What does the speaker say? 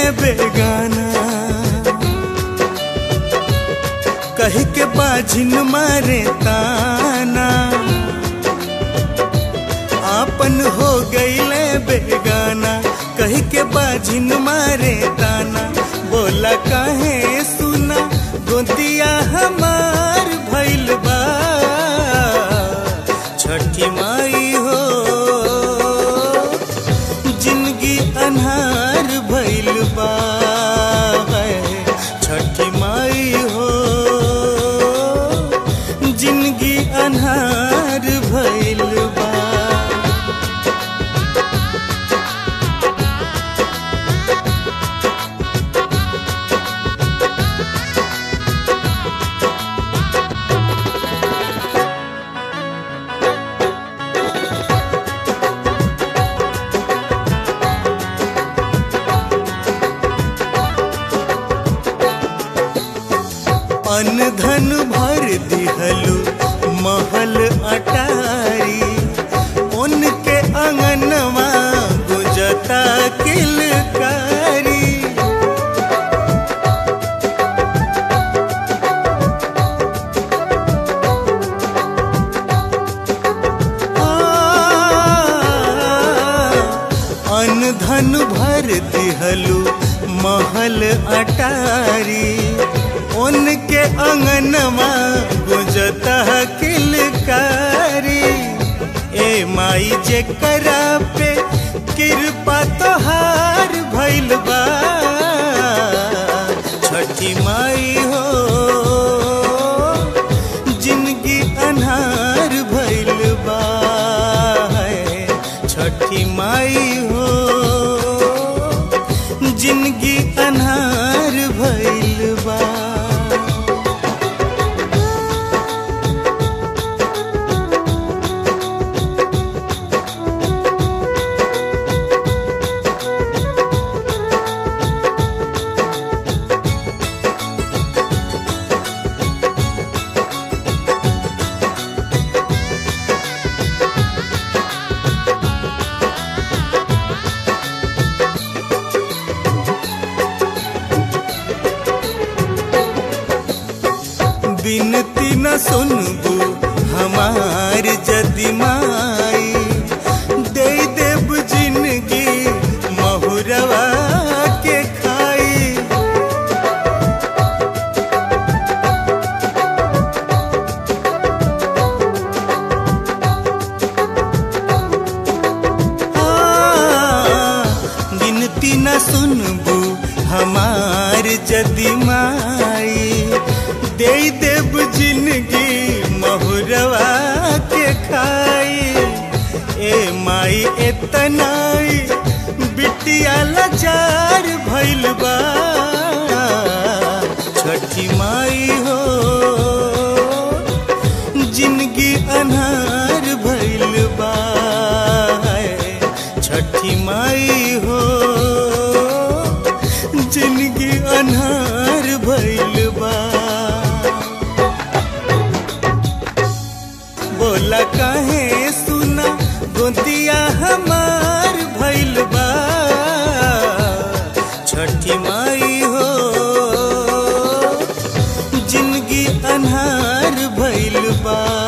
बेगाना कह के बाझिन मारे ताना आपन हो गईले बेगाना कह के बाझिन मारे ताना बोला काहे सुना गोतिया हमार भइल बा छठी माई हो जिंदगी अनहार भइल बा छठी माई हो जिंदगी अनहार भइल बा अन धन भर दिहलु महल अटारी उनके अंगनवा गुजता किलकारी अन धन भर दिहलु महल अटारी उनके अंगनवा गुजता किलकारी ए माई जे करा पे कृपा तोहार भइल बा छठी माई हो जिंदगी अनहार भइल बा छठी माई हो जिंदगी अनहार भइल बा बिनती न सुनबू हमार जदि माई दे देव जिंदगी महुरवा के खाई हाँ, गिनती न सुनबू हमार जदि माई दे देव जिंदगी महुरवा के खाई ए माई एतनाई बिटिया लाचार भइल बा छठी माई हो जिंदगी अनहार भइल बा छठी माई हो जिंदगी अनहार भइल बा बोला काहे सुना गोतिया हमार भइल बा छठी माई हो जिंदगी अनहार भइल बा